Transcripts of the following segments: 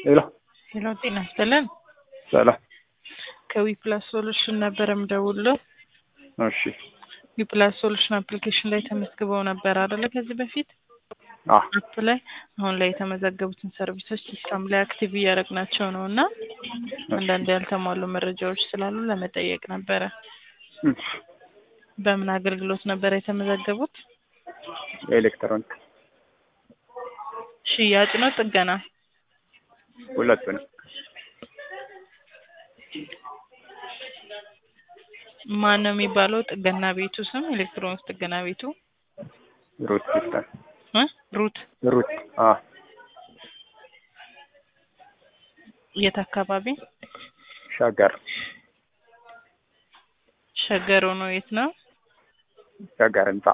ሄሎ ሄሎ ጤና ይስጥልን። ሰላም። ከዊፕላስ ሶሉሽን ነበር የምደውልለው። እሺ ዊፕላስ ሶሉሽን አፕሊኬሽን ላይ ተመዝግበው ነበር አይደለ? ከዚህ በፊት አ አፕ ላይ አሁን ላይ የተመዘገቡትን ሰርቪሶች ሲስተም ላይ አክቲቭ እያደረግናቸው ነው እና አንዳንድ ያልተሟሉ መረጃዎች ስላሉ ለመጠየቅ ነበረ። እሺ በምን አገልግሎት ነበር የተመዘገቡት? የኤሌክትሮኒክ ሽያጭ ነው ጥገና? ሁለቱንም ማን ነው የሚባለው ጥገና ቤቱ ስም? ኤሌክትሮኒክስ ጥገና ቤቱ ሩት ሲስተም እ ሩት ሩት አ የት አካባቢ? ሸገር ሸገር ሆኖ የት ነው? ሸገር ህንጻ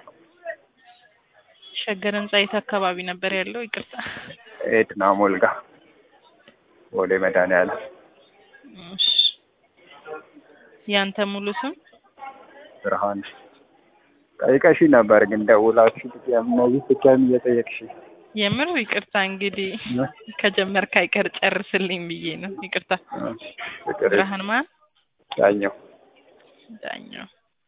ሸገር ህንጻ የት አካባቢ ነበር ያለው? ይቅርታ። ኤድና ሞልጋ ቦሌ መድኃኒዓለም እሺ። ያንተ ሙሉ ስም? ብርሃን ጠይቀሽ ነበር ግን ደውላችሁ ድጋሚ እነዚህ ድጋሚ እየጠየቅሽ የምር ይቅርታ። እንግዲህ ከጀመርክ አይቀር ጨርስልኝ ብዬ ነው። ይቅርታ። ፍቅር ብርሃን ማን? ዳኘው ዳኘው።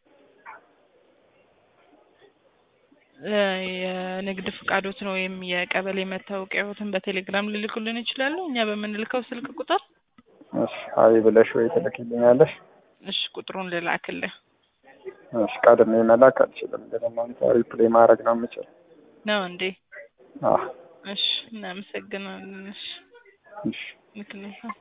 እ የንግድ ፍቃዶትን ወይም የቀበሌ መታወቂያዎትን በቴሌግራም ልልኩልን ይችላሉ? እኛ በምንልከው ስልክ ቁጥር? እሺ አይ ብለሽ ወይ ትልኪልኛለሽ? እሺ ቁጥሩን ልላክልህ እሺ ቀድሜ መላክ አልችልም፣ ግን እናንተ ሪፕሌይ ማድረግ ነው የምችል። ነው እንዴ? አ እሺ እናመሰግናለን። እሺ እሺ ምክንያቱም